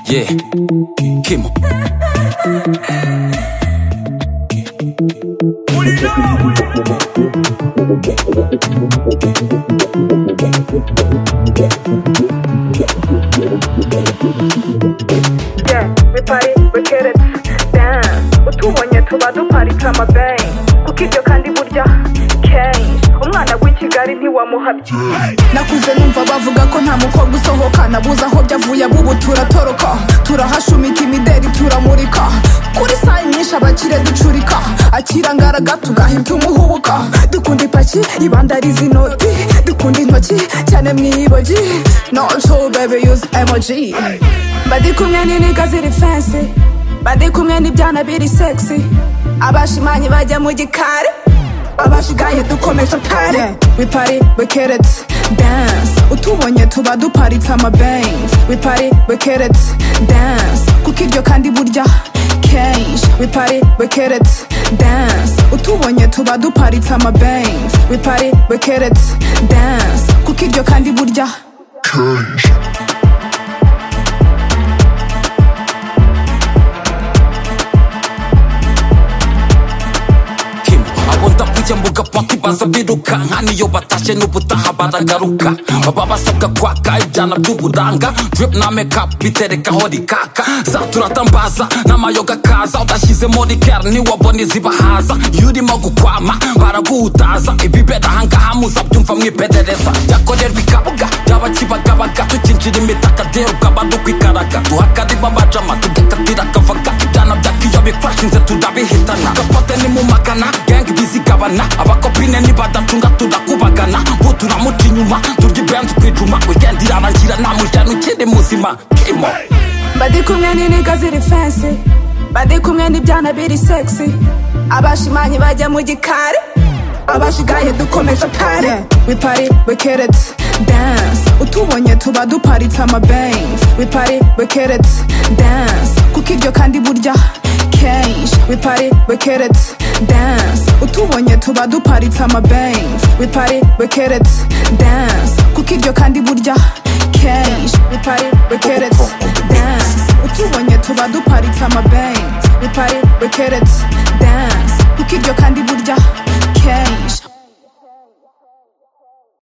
Yeah, Kimo. Yeah, we party, we get it down utubonye tuba duparitse amabeng kuko ibyo kandi burya kenshi umwana w'i kigali ntiwamuhabye nakuze numva bavuga ko nta mukobwa usohoka nabuze aho byavuye abubu turatoroka turahashumika imideri turamurika kuri sayi nyinshi abakire ducurika akira ngaraga tugahita umuhubuka dukunda ipaki ibandariza inoti dukunda intoki cyane mu ibogi noco bebe yuze emoji badi kumwe n'iniga ziri fensi badi kumwe n'ibyana biri segisi abashimanyi bajya mu gikari abashigaye dukomeje pare we party we get it dance utubonye tuba duparitse amabangs we party we get it dance kuko ibyo kandi burya kenshi we party we get it dance utubonye tuba duparitse amabangs we party we get it dance kuko ibyo kandi burya Kim abunda kujya mu gapaki baza birukanka niyo batashye n'ubutaha baragaruka baba basabwa kwaka ibyana by'uburanga drip na makeup biterekaho rikaka za turatambaza n'amayoga kaza udashyizemo rikera ntiwabona izibahaza iyo urimo gukwama baraguhutaza ibibera ahangaha muza byumva mwiperereza byakorerwa ikabuga byaba kibagabaga tukinjira imitaka dero ukaba dukwikaraga duhakarima amajama tugakatira akavaga ibyana bya kiyo bikwashinze turabihitana gapote nimumagana gengi bizigabana abakopine nibadacunga turakubagana bo turamuca inyuma turya ibendi twijuma wikendi irarangira nta mujyana ukiri muzima kimo badi kumwe n'iniga ziri fensi badi kumwe n'ibyana biri segisi abashimanyi bajya mu gikari abashigaye dukomeje pare we party we get it dance utubonye tuba duparitse amabangs we party we get it dance kuko ibyo kandi burya kenshi we party we get it dance utubonye tuba duparitse amabangs we party we get it dance kuko ibyo kandi burya kenshi we party we get it dance utubonye tuba duparitse amabangs we party we get it dance kuko ibyo kandi burya